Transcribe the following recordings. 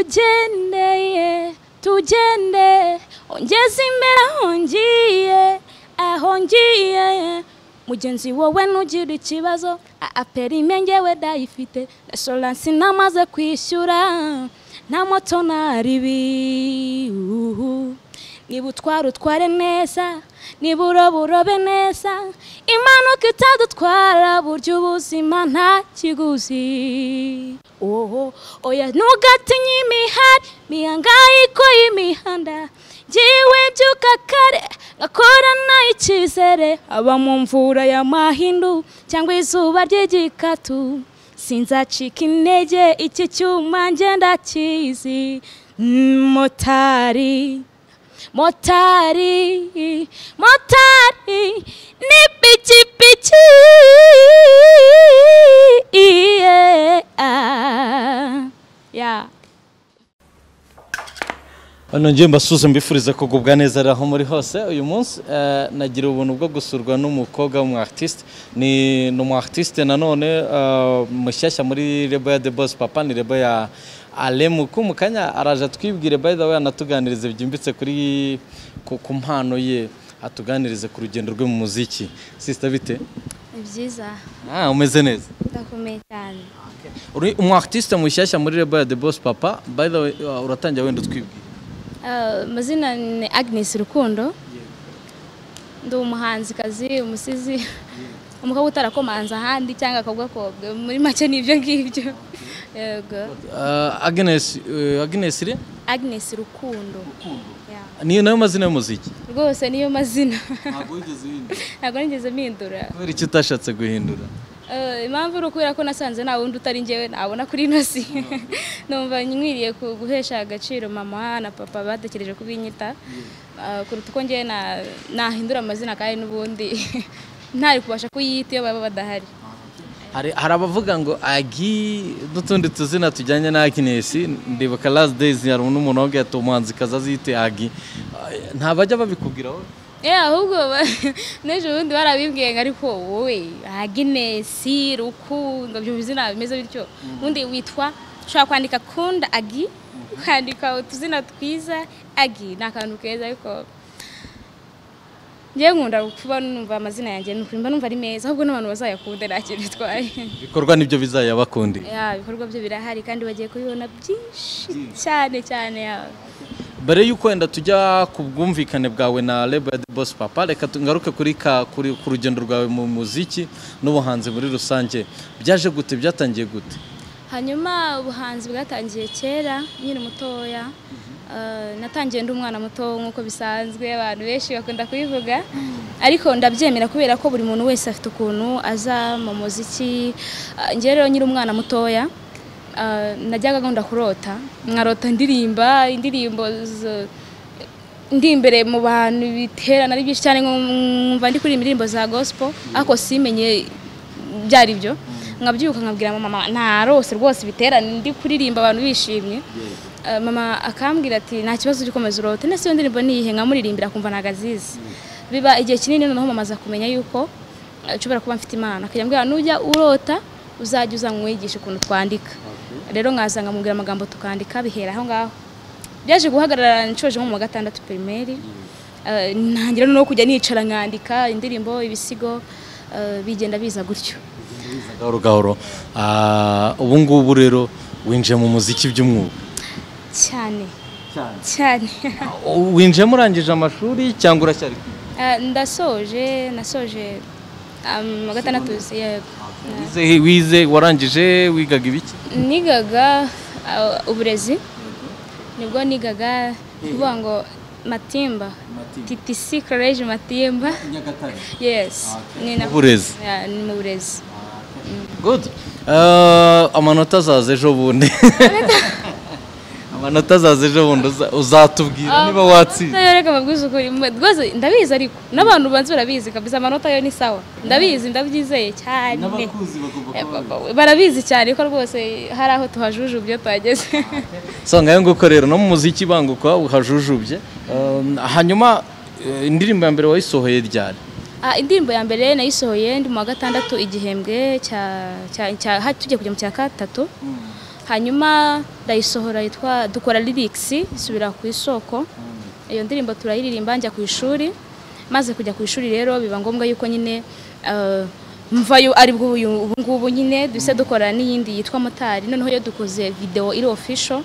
tugendeye tugende ongeze imbere aho ngiye aho ngiye mugenzi wowe nugira ikibazo aperime ngewe dayifite na soransi namaze kwishyura nta moto naribi uhu. niba utwara utware neza niba uroba urobe neza impanuka itadutwara burya ubuzima nta kiguzi oho oya ntugatinye imihari mihangayiko y'imihanda jyiwe byuka kare ngakorana icyizere aba mu mvura ya mahindu cyangwa izuba ry'igikatu sinzacika intege iki cyuma ngenda kizi motari motari motari ni pikipiki yeah. yeah. hano ngiye mbasuze mbifuriza kugubwa neza aho muri hose uyu munsi eh, nagira ubuntu bwo gusurwa n'umukobwa w'umu artiste ni ni umu artiste nanone eh, mushyashya muri rebo ya the boss papa ni rebo ya alemuku mu kanya araje atwibwire by the way anatuganirize byimbitse kuri ku ku mpano ye atuganirize ku rugendo rwe mu muziki sisita bite Ni byiza ah, umeze neza ndakomeye cyane uri umu artiste mushyashya muri rebo ya the boss papa by the way uh, uratangira wenda utwibwire Ah, amazina ni agnes rukundo ndi umuhanzikazi umusizi umukobwa utarakomanze ahandi cyangwa akagwakobwa muri make ni ibyo ngibyo yego Uh, Agnes uh, Agnes iri agnes rukundo Ya. niyo nayo mazina y'umuziki rwose niyo mazina ntabwo wigeze uhindura ntabwo nigeze mpindura kubera icyo utashatse guhindura Eh, impamvu ni ukubera ko nasanze nta wundi utari njyewe nabona kuri inosi numva nkwiriye ku- guhesha agaciro mama na papa batekereje kubinyita Eh, kuruta uko njyewe na- nahindura amazina kandi n'ubundi ntari kubasha kuyita iyo baba badahari hari hari abavuga ngo agi n'utundi tuzina tujyanye na Agnes ndibuka last days hari n'umuntu wabwiye ati umuhanzikazi azite agi Uh, ntabajya babikubwira wowe Eh, ahubwo ba- n'ejo bundi barabibwiye ngo ariko wowe aginesi rukundo ibyo bizina bimeze bityo ubundi witwa ushobora kwandika kunda agi ukandika utuzina twiza agi ni akantu keza ariko njyewe nkunda kuba numva amazina yanjye ni ukuri mba numva ari meza ahubwo n'abantu bazayakunda nta kintu bitwaye ibikorwa nibyo bizayabakundi Ya, ibikorwa byo birahari kandi bagiye kubibona byinshi cyane cyane ya. mbere y'uko wenda tujya ku bwumvikane bwawe na label ya the boss papa reka tu- ngaruke kuri ka kuri ku rugendo rwawe mu muziki n'ubuhanzi muri rusange byaje gute byatangiye gute hanyuma ubuhanzi bwatangiye kera nkiri mutoya Eh, natangiye ndi umwana muto nk'uko bisanzwe abantu benshi bakunda kubivuga ariko ndabyemera kubera ko buri muntu wese afite ukuntu aza mu muziki Eh, njyewe rero nkiri umwana mutoya eh, najyaga nkunda kurota nkarota ndirimba indirimbo zo- ndi imbere mu bantu biterana ari byinshi cyane nkumva ndi kuririmba indirimbo za gospel ariko simenye byari byo nkabyuka nkabwira mama mama narose rwose biterane ndi kuririmba abantu bishimye Eh, mama akambwira ati nta kibazo ujye ukomeza urote ndetse iyo ndirimbo ni iyihe nkamuririmbira kumva ntago azizi biba igihe kinini noneho mama aza kumenya yuko eh, nshobora kuba mfite imana akajya ambwira nujya urota uzajya uza mwigisha ukuntu twandika rero nkaza nkamubwira amagambo tukandika bihera aho ngaho byaje guhagarara nshoje nko mu wa gatandatu pirimeri Eh, ntangira no kujya nicara nkandika indirimbo ibisigo eh, bigenda biza gutyo gahoro gahoro Ah, ubu ngubu rero winjiye mu muziki by'umwuga cyane cyane winjiyemo urangije amashuri cyangwa uracyari kwiga Eh, ndasoje nasoje um, wa gatandatu yego. wize wize warangije wigaga ibiki nigaga eh, uburezi nibwo nigaga kuvuga ngo matimba ttc college matimba yes ni na- Uburezi. Yeah, ni mu burezi good Ah, amanota azaza ejo bundi amanota azaza ejo bundi uza- uzatubwira niba watsinze Amanota yo reka mbabwize ukuri mwe- rwose ndabizi ariko n'abantu banzi barabizi kabisa amanota yo ni sawa ndabizi ndabyizeye cyane Eh, ba- barabizi cyane ko rwose hari aho tuhajuje ibyo twageze so ngayo nguko rero no mu muziki banguka uhajujubye Ah, hanyuma eh, indirimbo ya mbere wayisohoye ryari Ah, indirimbo ya mbere nayisohoye ndi mu wa gatandatu igihembwe cya cya- cya ha- tugiye kujya mu cya gatatu hanyuma ndayisohora yitwa dukora lirikisi isubira ku isoko iyo ndirimbo turayiririmba njya ku ishuri maze kujya ku ishuri rero biba ngombwa yuko nyine eh, mvayo ari bwo uyu- ubu ngubu nyine duhise dukora n'iyindi yitwa motari noneho iyo dukoze videwo iri official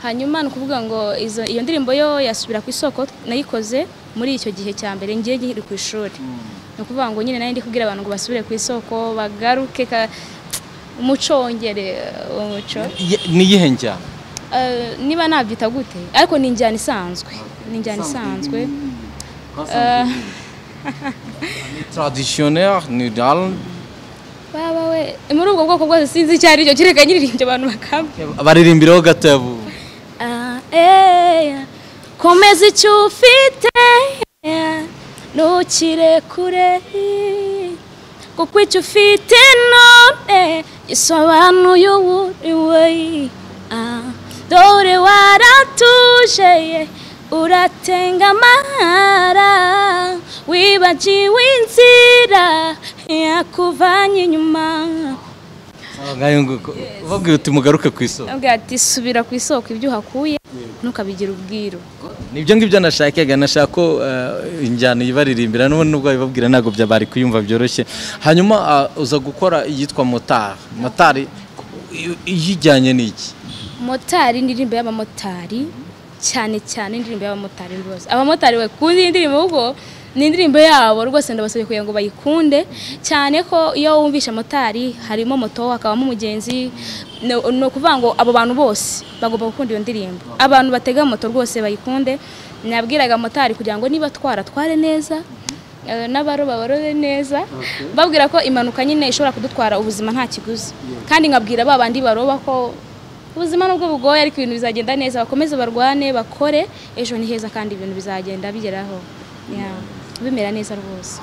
hanyuma ni ukuvuga ngo izo- iyo ndirimbo yo yasubira ku isoko nayikoze muri icyo gihe cya mbere ngiye nkiri ku ishuri ni ukuvuga ngo nyine nayo ndi kubwira abantu ngo basubire ku isoko bagaruke ka- umuco wongere eh, umuco Ye- niyihe njyana Eh, niba nabyita gute ariko ni injyana isanzwe ni injyana isanzwe Eh, ni traditionnel ni dal baba we muri ubwo bwoko bwose sinzi icyo ari cyo kereka nyiriringe abantu bakaba baririmbiraho gatabo Ah, eh, komeza icyo ufite eh, ntukire kure kuko icyo ufite none gisobanuye uwo uriwe Ah, dore waratuje eh, uratenga amahara wibagiwe inzira yakuvanye inyuma ngayo nguko ubabwira uti mugaruke ku isoko Avuga ati subira ku isoko ibyo uhakuye ntukabigira ubwiru nibyo ngibyo nashakaga nashaka ko eh, injyana ibaririmbira n'ubundi nubwo babibabwira ntabwo bya- bari kuyumva byoroshye hanyuma ah, uza gukora iyitwa motari motari i- iyijyanye n'iki motari indirimbo y'abamotari cyane cyane indirimbo y'abamotari rwose abamotari bakunda iyi ndirimbo kuko ni indirimbo yabo rwose ndabasabye kugira ngo bayikunde cyane ko iyo wumvisha motari harimo moto hakabamo umugenzi ni- ni ukuvuga ngo abo bantu bose bagomba gukunda iyo ndirimbo abantu batega moto rwose bayikunde nabwiraga motari kugira ngo niba twara tware neza Eh, n'abaroba barobe neza babwira ko impanuka nyine ishobora kudutwara ubuzima nta kiguzi kandi nkabwira ba bandi baroba ko ubuzima nubwo bugoye ariko ibintu bizagenda neza bakomeze barwane bakore ejo ni heza kandi ibintu bizagenda bigeraho Yeah. bimera neza rwose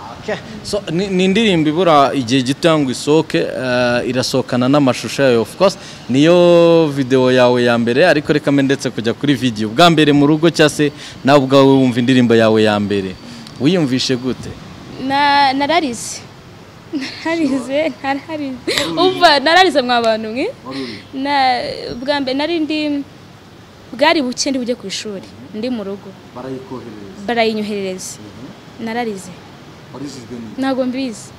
So, ni ni indirimbo ibura igihe gito ngo isohoke eh, irasohokana n'amashusho yayo of course niyo videwo yawe ya mbere ariko reka mbe ndetse kujya kuri video bwa mbere mu rugo cyangwa se nawe ubwawe wumva indirimbo yawe ya mbere wiyumvishe gute Na- nararize nararize nararize umva nararize mwa bantu mwe Na- bwa mbere nari ndi bwari buke ndi bujye ku ishuri ndi mu rugo barayinyoherereza nararize ntabwo mbizi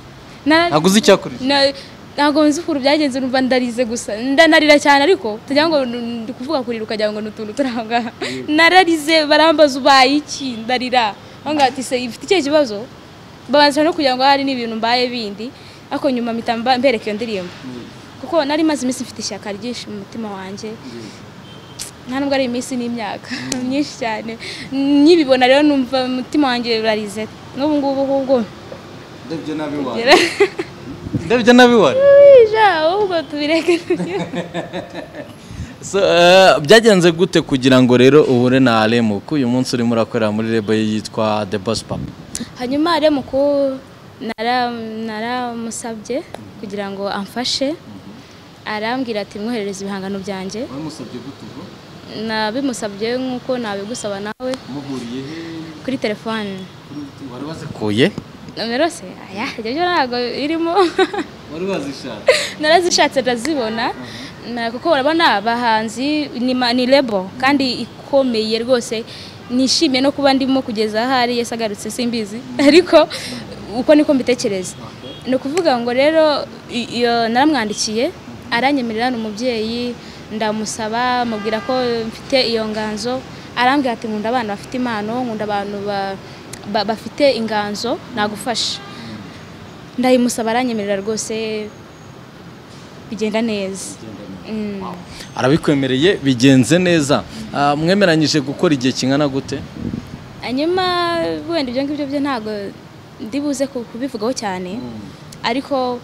Nara- ntabwo uzi icyakurije Na- ntabwo nzi ukuntu byagenze numva ndarize gusa ndanarira cyane ariko tugira ngo nu- ndi kuvuga kurira ukagira ngo ni utuntu turi aho ngaho nararize barambaza ubaye iki ndarira banga ati se ifite ikihe kibazo babanza no kugira ngo hari n'ibintu mbaye bindi ariko nyuma mpita mba- mbereka iyo ndirimbo kuko nari maze iminsi mfite ishyaka ryinshi mu mutima wanjye nta nubwo ari iminsi n'imyaka myinshi cyane nkibibona rero numva umutima wanjye urarize n'ubu ngubu ahubwo ndabyo nabibona Ija, ahubwo tubireke So, eh, byagenze gute kugira ngo rero uhure na Alemu ko uyu munsi urimo urakorera muri lebo ye yitwa The Boss Papa hanyuma rero mukuru nara- naramusabye kugira ngo amfashe arambwira ati mwoherereze ibihangano byanjye nabimusabye nk'uko nabigusaba nawe kuri telefone kuye nomero se aya ibyo byo ntabwo birimo narazishatse ndazibona Na- kuko urabona abahanzi ni ma- ni lebo kandi ikomeye rwose nishimiye no kuba ndimo kugeza ahari yasagarutse simbizi ariko uko niko mbitekereza ni ukuvuga ngo rero i- iyo naramwandikiye aranyemerera ni umubyeyi ndamusaba mubwira ko mfite iyo nganzo arambwira ati nkunda abana bafite impano nkunda abantu ba- ba- bafite inganzo nagufasha ndayimusaba aranyemerera rwose bigenda neza Mm. arabikwemereye bigenze neza Ah, mwemeranyije gukora igihe kingana gute hanyuma wenda ibyo ngibyo byo ntabwo ndi buze ku- kubivugaho cyane ariko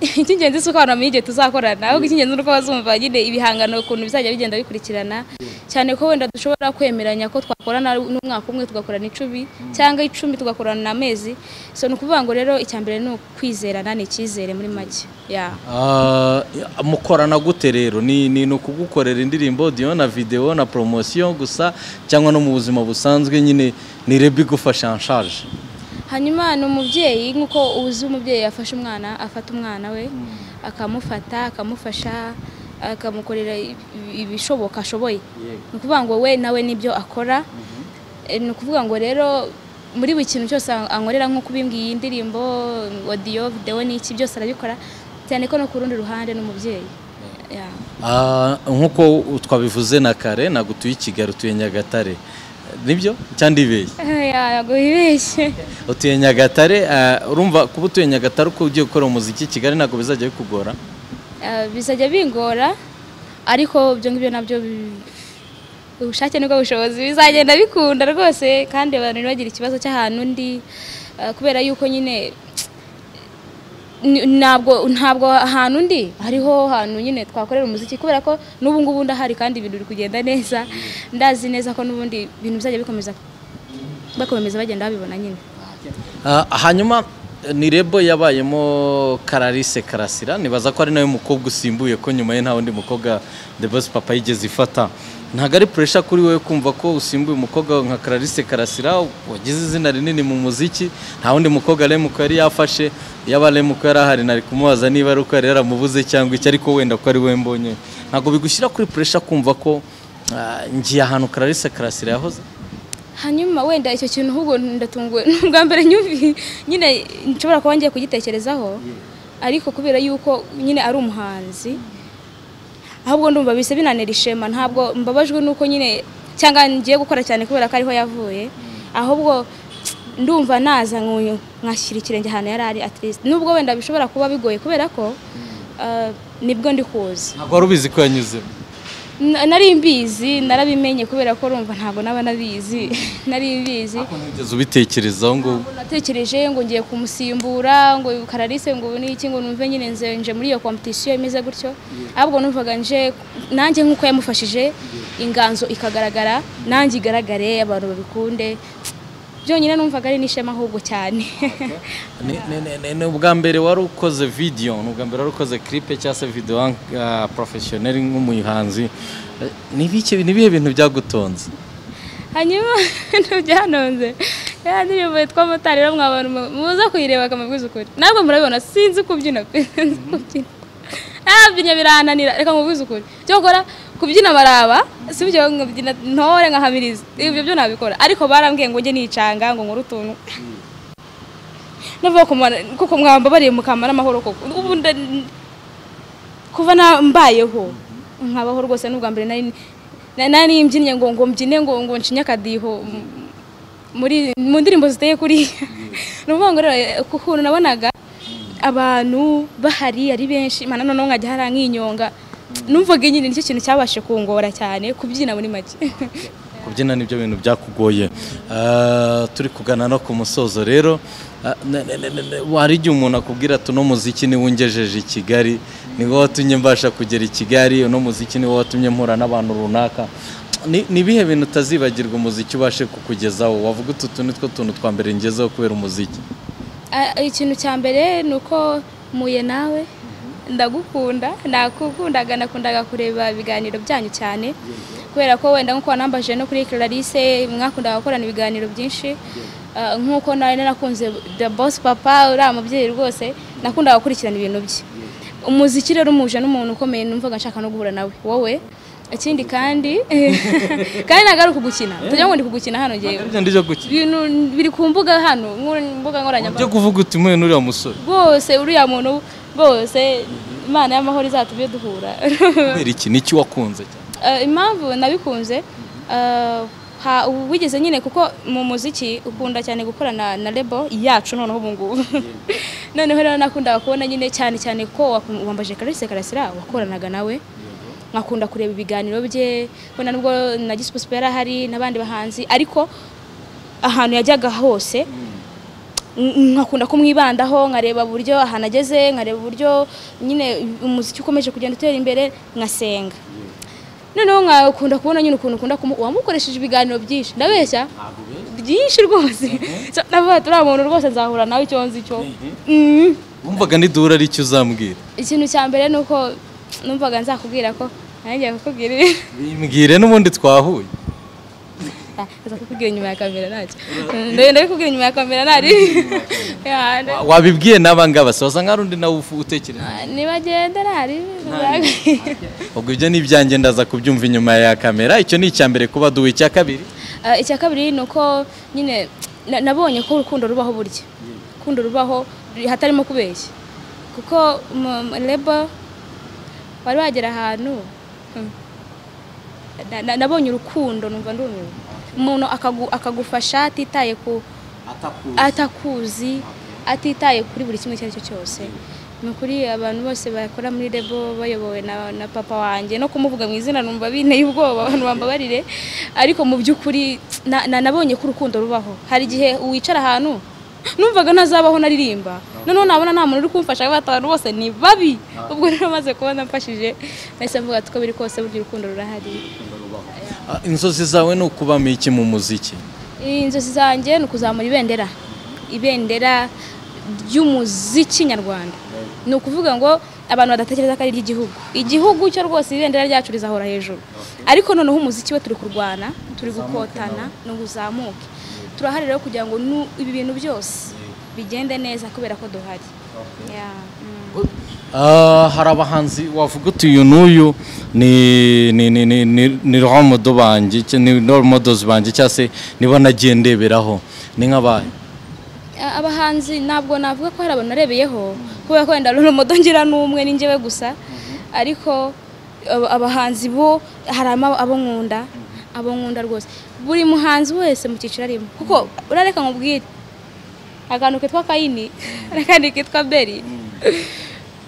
icy'ingenzi si uko abantu bamenya igihe tuzakorana ahubwo icy'ingenzi ni uko bazumva nyine ibihangano ukuntu bizajya bigenda bikurikirana cyane ko wenda dushobora kwemeranya ko twakorana n'umwaka umwe tugakorana icumi cyangwa icumi tugakorana amezi so ni ukuvuga ngo rero icya mbere ni ukwizerana ni icyizere muri make yeah. Ah, mukorana gute rero ni ni ni ukugukorera indirimbo audio na video na promotion gusa cyangwa no mu buzima busanzwe nyine ni lebo igufasha en charge hanyuma ni umubyeyi nk'uko uzi umubyeyi yafashe umwana afata umwana we akamufata akamufasha akamukorera ibishoboka ashoboye Yego. ni ukuvuga ngo we nawe n'ibyo akora Eh, ni ukuvuga ngo rero muri buri kintu cyose an- ankorera nko kubimbwiye iyi ndirimbo odiyo videwo n'iki byose arabikora cyane ko no ku rundi ruhande n'umubyeyi Yeah. Ah, nk'uko twabivuze na kare ntabwo utuye i kigali utuye nyagatare nibyo cyangwa ndibeshye Eh, yeah, ntabwo wibeshye utuye nyagatare ah, urumva kuba utuye nyagatare uko ugiye gukora umuziki i kigali ntabwo bizajya bikugora Eh, bizajya bingora ariko ibyo ngibyo nabyo bi- ubushake nibwo bushobozi bizagenda bikunda rwose kandi abantu ntibagire ikibazo cy'ahantu ndi eh, kubera yuko nyine ni- ntabwo ntabwo ahantu ndi hariho hantu nyine twakorera umuziki kubera ko n'ubu ngubu ndahari kandi ibintu biri kugenda neza ndazi neza ko n'ubundi ibintu bizajya bikomeza bakomeza bagenda babibona nyine Ah, hanyuma ni rebo yabayemo karalise karasira nibaza ko ari nawe mukobwa usimbuye ko nyuma ye nta wundi mukobwa the boss papa yigeze ifata ntabwo ari puresha kuri wowe kumva ko usimbuye umukobwa nka karalise karasira wagize izina rinini mu muziki nta wundi mukobwa remuko yari yafashe yaba remuko yari ahari nari kumubaza niba ari uko yari yaramubuze cyangwa icyo ariko wenda ko ari we mbonye ntabwo bigushyira kuri puresha kumva ko ah, ngiye ahantu karalise karasira yahoze hanyuma wenda icyo kintu ahubwo ndatunguwe ni ubwa mbere nyumvi nyine nshobora kuba ngiye kugitekerezaho ariko kubera yuko nyine ari umuhanzi ahubwo ndumva bise binanira ishema ntabwo mbabajwe nuko nyine cyangwa ngiye gukora cyane kubera ko ariho yavuye ahubwo ndumva naza nkuyu nkashyira ikirenge ahantu yari ari at least nubwo wenda bishobora kuba bigoye kubera ko ah, nibwo ndi kuza ntabwo wari ubizi ko yanyuzemo Na- nari mbizi narabimenye kubera ko urumva ntabwo naba nabizi nari mbizi Ko ntigeze ubitekerezaho ngo Ntabwo natekereje ngo ngiye kumusimbura ngo karalise ngo ubu n'iki ngo numve nyine nze nje muri iyo competition imeze gutyo ahubwo numvaga nje nanjye nk'uko yamufashije inganzo ikagaragara nanjye igaragare abantu babikunde byonyine numvaga ari n'ishema ahubwo cyane Ni- ni- ni- ni- ni ubwa mbere wari ukoze video ni ubwa mbere wari ukoze clip cyangwa se video uh, professionel nk'umuhanzi Eh, ni ibiki- ni ibihe bintu byagutonze hanyuma ntibyanonze ya ndirimbo yitwa motari rero mwabantu mu- muze kuyireba akamubwiza ukuri ntabwo murabibona sinzi kubyina pe sinzi kubyina nabyinya birananira reka mubwize ukuri byo gukora kubyina baraba si byo nkabyina ntore nkahamiriza ibyo byo nabikora ariko barambwiye ngo njye nicanga ngo nkore utuntu navuga kuko mwambabariye mukamba n'amahoro koko ubu nda- kuva na mbayeho nkabaho rwose n'ubwa mbere nari na- nari mbyinnye ngo ngo mbyine ngo ngo nshinye akadiho m- muri mu ndirimbo ziteye kuri ni ukuvuga ngo rero eh, ku kuntu nabonaga abantu bahari ari benshi mana noneho nkajya hari nkinyonga numvaga nyine nicyo kintu cyabashe kungora cyane kubyina muri make kubyina nibyo bintu byakugoye Eh, turi kugana no ku musozo rero eh, ne- ne- ne- ne- ne- wari igihe umuntu akubwira ati uno muziki niwo ungejeje i kigali ni wowe watumye mbasha kugera i kigali uno muziki ni wowe watumye mpura n'abantu runaka Ni- ni ibihe bintu utazibagirwa umuziki ubashe kukugezaho wavuga utu tu ni two tuntu twa mbere ngezeho kubera umuziki Ah, ikintu cya mbere ni uko muye nawe ndagukunda ndakukundaga nakundaga kureba ibiganiro byanyu cyane kubera ko wenda nk'uko wanambaje no kuri Clarisse mwakundaga gukorana ibiganiro byinshi Ah, nk'uko nawe narakunze The Boss Papa uriya mubyeyi rwose nakundaga gukurikirana ibintu bye umuziki rero umuje n'umuntu ukomeye numvaga nshaka no guhura nawe wowe ikindi kandi kandi ntabwo ari ukugukina tujya ngo ndi kugukina hano ngewe Ntabwo ari byo gukina ibintu biri ku mbuga hano nku- mbuga nkoranyambaga byo kuvuga uti mwe n'uriya musore rwose uriya muntu rwose imana y'amahoro izatubye duhura kubera iki niki wakunze cyane Eh, impamvu nabikunze eh, ha- ubu wigeze nyine kuko mu muziki ukunda cyane gukorana na lebo yacu noneho ubu ngubu noneho rero nakundaga kubona nyine cyane cyane ko wakum- wambaje Clarisse Karasira wakoranaga nawe nkakunda kureba ibiganiro bye wenda nubwo na Gisipusipo yari ahari n'abandi bahanzi ariko ahantu yajyaga hose n- nkakunda kumwibandaho nkareba uburyo ahantu ageze nkareba uburyo nyine umuziki ukomeje kugenda utera imbere nkasenga noneho nkakunda kubona nyine ukuntu ukunda kumu wamukoresheje ibiganiro byinshi ndabeshya byinshi rwose So, navuga turiya muntu rwose nzahura nawe icyo nzi cyo Mhm. wumvaga n'iduhura ari icyo uzambwira ikintu cya mbere ni uko numvaga nzakubwira ko nanjye kukubwira ibi mbwire n'ubundi twahuye aza kukubwira inyuma ya kamera ntacyo ndagenda kubwira inyuma ya kamera ntari Ya, nda- Wa- wabibwiye n'aba ngaba se waza nka rundi nawe ufu- utekereza nibagenda ntari ubwo ibyo ni ibyanjye ndaza kubyumva inyuma ya kamera icyo ni icya mbere kuba duwe icya kabiri Ah, icya kabiri ni uko nyine na- nabonye ko urukundo rubaho burya urukundo rubaho ri- hatarimo kubeshya kuko reba wari wagera ahantu hmm, na- na- nabonye urukundo numva ndumiwe umuntu akagu- akagufasha atitaye ku atakuzi atitaye kuri buri kimwe icyo ari cyo cyose ni ukuri abantu bose bakora muri rebo bayobowe na, na papa wanjye no kumuvuga mu izina numva binteye ubwoba abantu bambabarire ariko mu by'ukuri na, na, nabonye ko urukundo rubaho hari igihe wicara ahantu numvaga ntazabaho naririmba noneho nabona nta muntu uri kumfasha kandi batanu bose ni babi ubwo rero maze kubona mfashije nahise mvuga ati uko biri kose burya urukundo rurahari Ah, inzozi zawe ni ukubamo iki mu muziki inzozi zanjye ni ukuzamura ibendera ibendera ry'umuziki nyarwanda ni ukuvuga ngo abantu badatekereza ko ari iry'igihugu igihugu cyo rwose ibendera ryacu rizahora hejuru ariko noneho umuziki we turi kurwana turi gukotana ni uzamuke turahari rero kugira ngo nu- ibi bintu byose bigende neza kubera ko duhari Yeah, mm. Ah, hari abahanzi wavuga uti uyu n'uyu ni ni ni ni ni ni role model banjye cy- ni role models banjye cyangwa se nibo nagiye ndeberaho ni nk'abaye A- abahanzi ntabwo navuga ko hari abantu narebeyeho kubera ko wenda rero modo ngira n'umwe ni njyewe gusa ariko aba- abahanzi bo harimo abo nkunda abo nkunda rwose buri muhanzi wese mu cyiciro arimo kuko urareka nkubwire akantu kitwa kayini n'akandi kitwa beri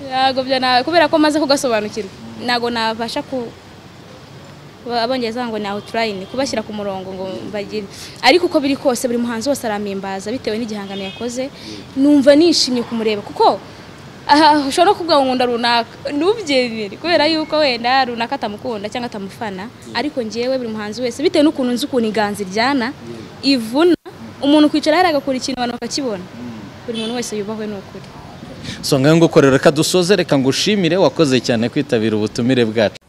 ntabwo byo na- kubera ko maze kugasobanukirwa ntabwo nabasha ku ba- abongereza ngo ni outline kubashyira ku murongo ngo bagire ariko uko biri kose buri muhanzi wose aramimbaza bitewe n'igihangano yakoze numva nishimye kumureba kuko aha ushobora no kuvuga ngo nkunda runaka ntubyemere kubera yuko wenda runaka atamukunda cyangwa atamufana ariko ngewe buri muhanzi wese bitewe n'ukuntu nzi ukuntu iganza iryana ivuna umuntu kwicara hariya agakora ikintu abantu bakakibona buri muntu wese yubahwe ni ukuri so ngaho nguko rero reka dusozere reka ngushimire wakoze cyane kwitabira ubutumire bwacu